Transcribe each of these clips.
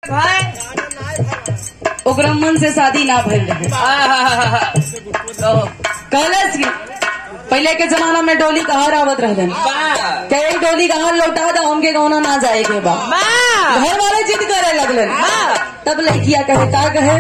ओकरा मन से शादी ना भइल रहे कहलस की पहले के जमाना में डोली कहाँ आवत रहलन कहे डोली कहाँ लौटा दो हमके गौना ना जाए के बा घर वाले जिद करे लगलन तब लड़किया कहे का कहे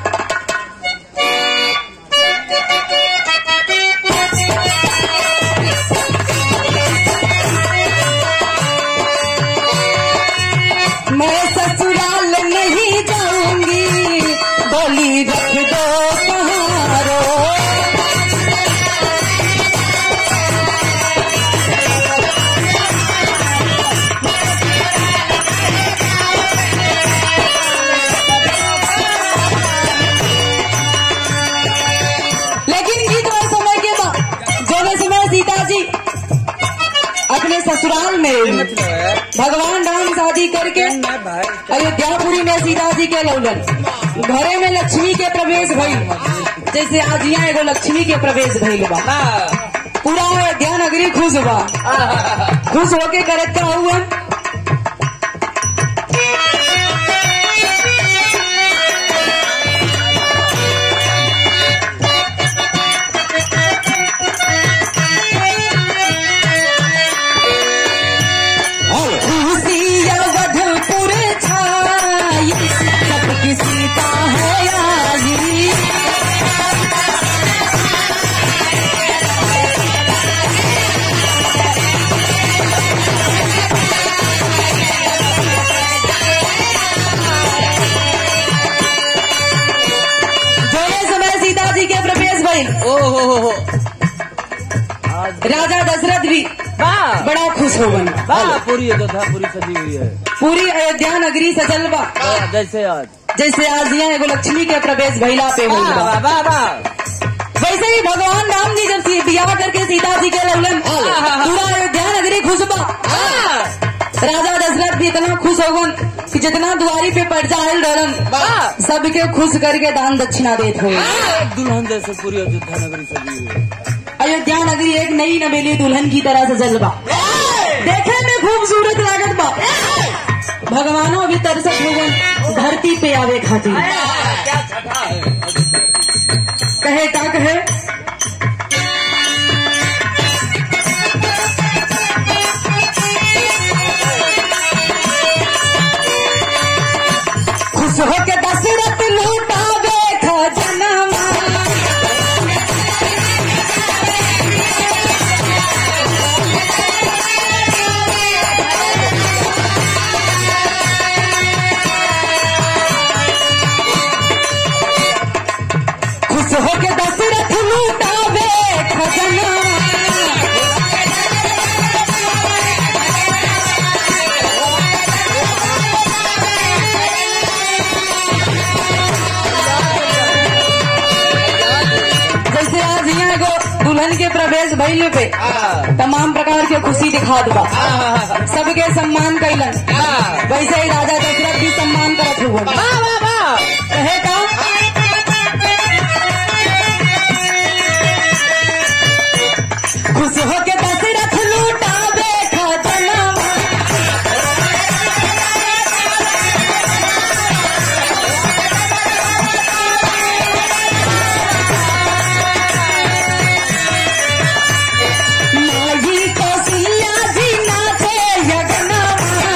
मैं ससुराल नहीं जाऊंगी बोली रख दो कहारो लेकिन गीत और समय के बाद जो समय सीता जी अपने ससुराल में भगवान राम शादी करके अयोध्यापुरी में सीता जी के लौलन घरे में लक्ष्मी के प्रवेश भइल जैसे आज यहाँ एगो लक्ष्मी के प्रवेश भइल बा पूरा अयोध्या नगरी खुश बा खुश होके करत का हुआ खुशिया वधपुर छाई सबकी सीता है आई जोने समय सीता जी के प्रवेश भइल राजा दशरथ भी बड़ा खुश हो गए पूरी कथा पूरी सजी हुई है पूरी अयोध्या नगरी सजल बा जैसे आज जैसे आज यहाँ एगो लक्ष्मी के प्रवेश भइला पे हुई बा वैसे ही भगवान राम जी जब सी- बियाह करके सीता जी के लौलन पूरा अयोध्या नगरी खुश बा राजा दशरथ भी इतना खुश हो गन कि जितना दुआरी पे पर्चा आयल रहन सबके खुश करके दान दक्षिणा देत हो दुल्हन जैसे पूरी अयोध्या नगरी सजी हुई है अयोध्या नगरी एक नई नवेली दुल्हन की तरह से जलवा देखे में खूबसूरत लागत बा भगवानों भी तरसत हो गन धरती पे आवे खातिर कहे का कहे खुश होके दशरथ लूटावे खजनवा खुश होके दशरथ लूटावे खजना जैसे आज यहाँ एगो दुल्हन के प्रवेश भइल पे तमाम प्रकार के खुशी दिखात बा सबके सम्मान कैलन वैसे ही राजा दशरथ भी सम्मान करत हुआ कहे का खुश होके दशरथ लूटावे खजनवा माई कौशल्या जी नाचे यज्ञवा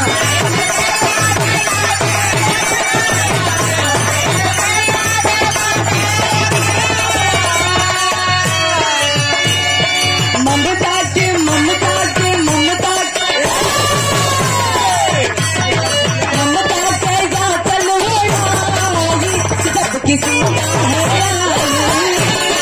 ममता के ममता के ममता के ममता के जा चलो आई जब किसी का है आई।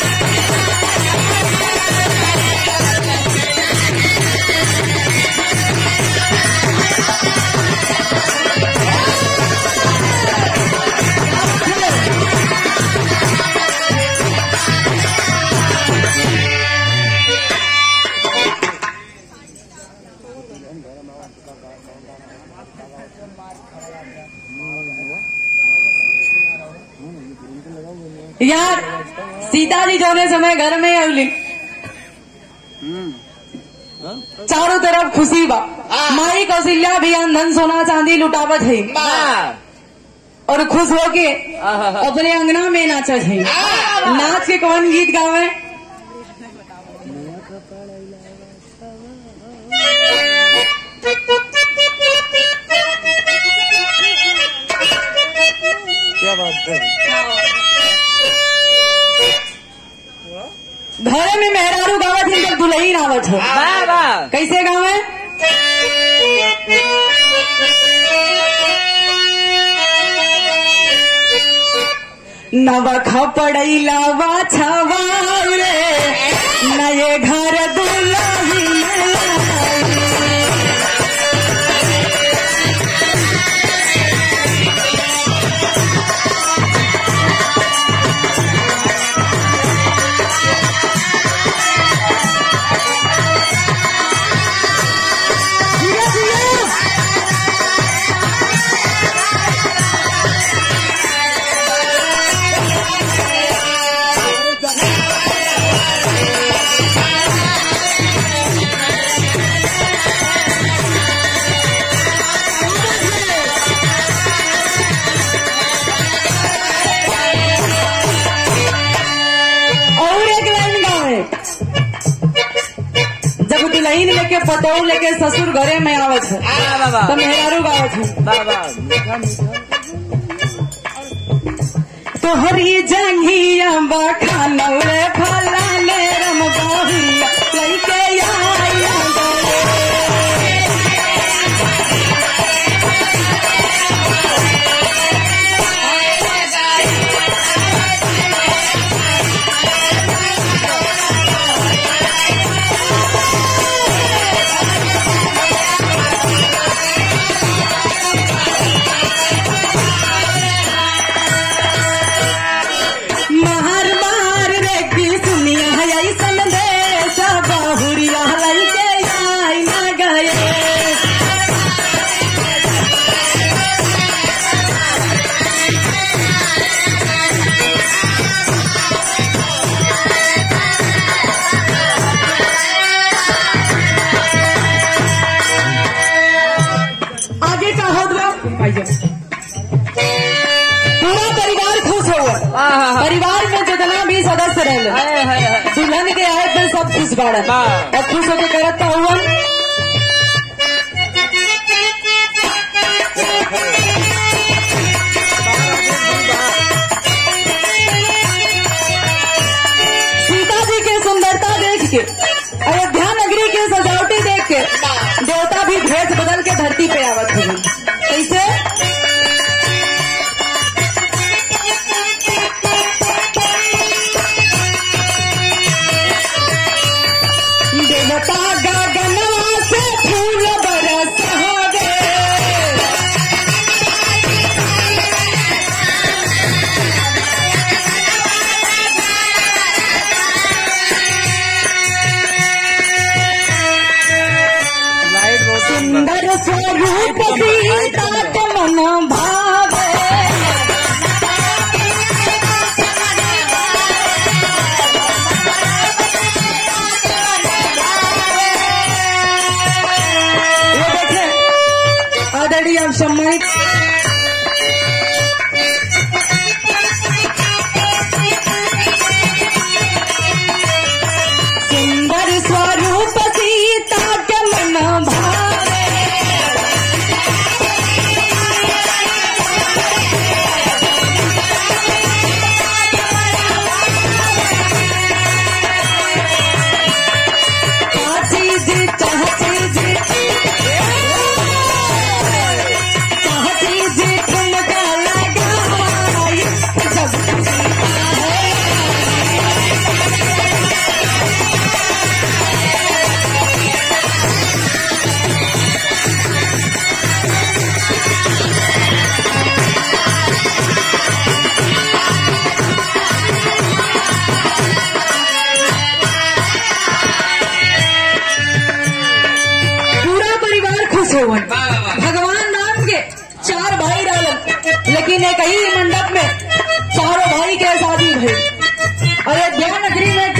यार सीता जी जोने समय घर में अवली चारों तरफ खुशी बा माई कौशल्या भी धन सोना चांदी लुटावत है और खुश होके आहा। अपने अंगना में नाचा है नाच के कौन गीत गावे क्या बात है घरे में मेहरारू गावत है जब दुल्ही आवत है वाह वाह कैसे गावे नवा खपड़ैला बाछवा रे नए घर दुल्ही जिया जिया और एक लाइन गावे जब दुल्हन लेके पतोह लेके ससुर घरे में आवत है वाह वाह वाह तो मेहरारू गावत है वाह वाह मीठा मीठा तोहरी जंगिया बखानौरे फलाने रम बहुरिया लइके आया गए महर मार रे की सुनिया है ऐसन देश बहुरिया लइके आई न गए आगे का हो दो पूरा परिवार खुश हो वाह परिवार में जितना भी सदस्य रहे हाय हाय हाय दुल्हन के आए पे सब खुश बाड़न हाँ। और खुश होके करत तो हुआ सीता जी के सुंदरता देख के अयोध्या नगरी के सजावटी देख के देवता भी भेष बदल के धरती पे आवत हुए कैसे देवता गगनवा से फूल बरस गे लाइट बहुत सुंदर सुंदर स्वरूप सीता के मन भावे ये देखे आदरणीय सम्मानित सुंदर स्वरूप सीता के मन भावे काची जी चाहती जी चाहती जी ठुमका लगाई जब सीता है पूरा परिवार खुश हो भगवान राम के चार भाई रहलन लेकिन एक ही मंडप में चारों भाई के शादी भई अयोध्या नगरी में